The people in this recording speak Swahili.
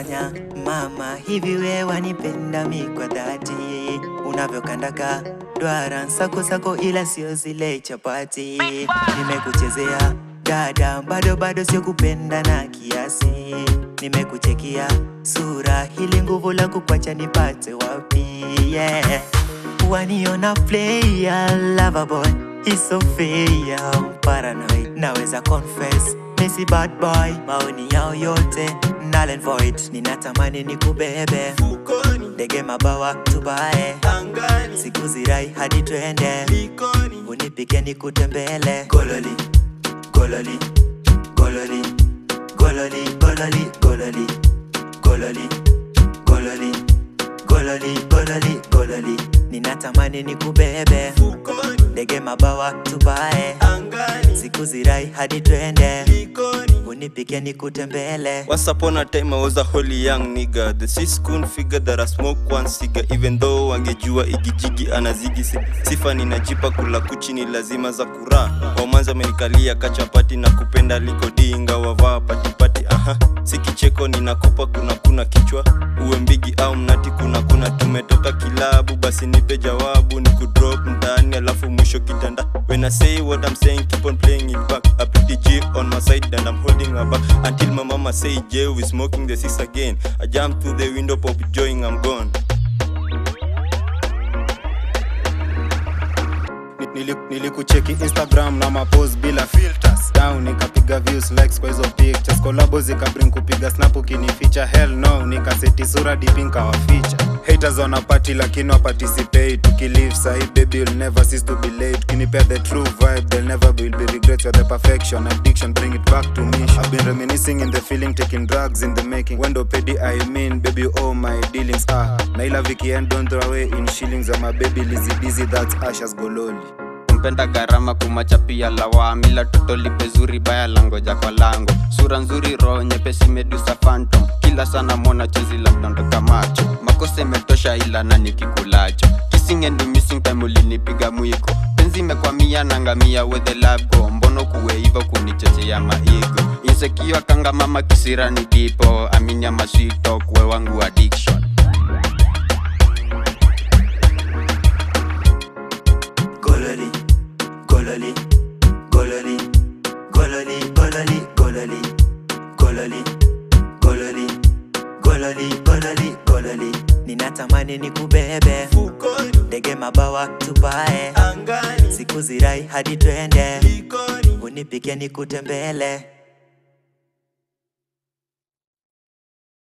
unachanganya mama, hivi we wanipenda mi kwa dhati, unavyokandaka dwara sako sako, ila sio zile chapati. Nimekuchezea dada, bado bado sio kupenda na kiasi, nimekuchekia sura, hili nguvu la kukwacha nipate wapi? Yeah. Waniona player, lover boy, he's so fair, paranoid, naweza confess Missy bad boy, maoni yao yote null and void, ninatamani nikubebe Mfukoni, ndege mabawa tubae, angani, siku zirai hadi twende, likoni, unipike nikutembele, gololi gololi gololi gololi gololi gololi gololi gololi gololi gololi gololi, ninatamani nikubebe mfukoni, ndege mabawa tubae, angani, siku zirai hadi twende, likoni. unipike nikutembele. Once upon a time I was a holy young nigga The sis couldn't figure that I smoke one cigar Even though wangejua igijigi anazigi si- Sifa ninajipa kula kuchi ni lazima za kura Wamanza amenikalia kachapati na kupenda likodinga wavaa patipati aha Si kicheko ninakupa kuna kuna kichwa Uwe mbigi au mnati kuna kuna tumetoka kilabu Basi nipe jawabu ni kudrop ndani alafu mwisho kitanda When I say what I'm saying keep on playing it back A pretty G on my side and I'm holding her back Until my mama say Jay we smoking the six again I jump to the window pop joying I'm gone Nili- nilikucheki instagram na mapose bila filters down nikapiga views likes kwa hizo pictures kolabo zikabring kupiga snap ukinificha hell no nikaseti sura dipinka waficha haters wanapati lakini waparticipate tukilive sahi baby you'll never cease to be late ukinipea the true vibe there'll never will be regrets you're the perfection addiction bring it back to me i've been reminiscing in the feeling taking drugs in the making wendo pedi i mean baby you owe my dealings ah na ila weekend don't throw away in shillings of my baby lizzy dizzy that's ashes gololi mpenda gharama kumachapia lawamila toto lipe zuri baya langoja kwa lango sura nzuri roho nyepesi medusa phantom kila sana mona chozi la mdondoka macho makosa imetosha ila na nikikulacho kissing and missing time ulinipiga mwiko penzi imekwamia nangamia with the love go mbono kuwe hivyo kunichochea maigo insekiwa kanga mama kisira ni dipo aminya maswito kuwe wangu addiction gololi gololi gololi gololi gololi gololi gololi gololi gololi gololi gololi ninatamani nikubebe Mfukoni, ndege mabawa tupae angani, siku zirai hadi twende likoni unipike nikutembele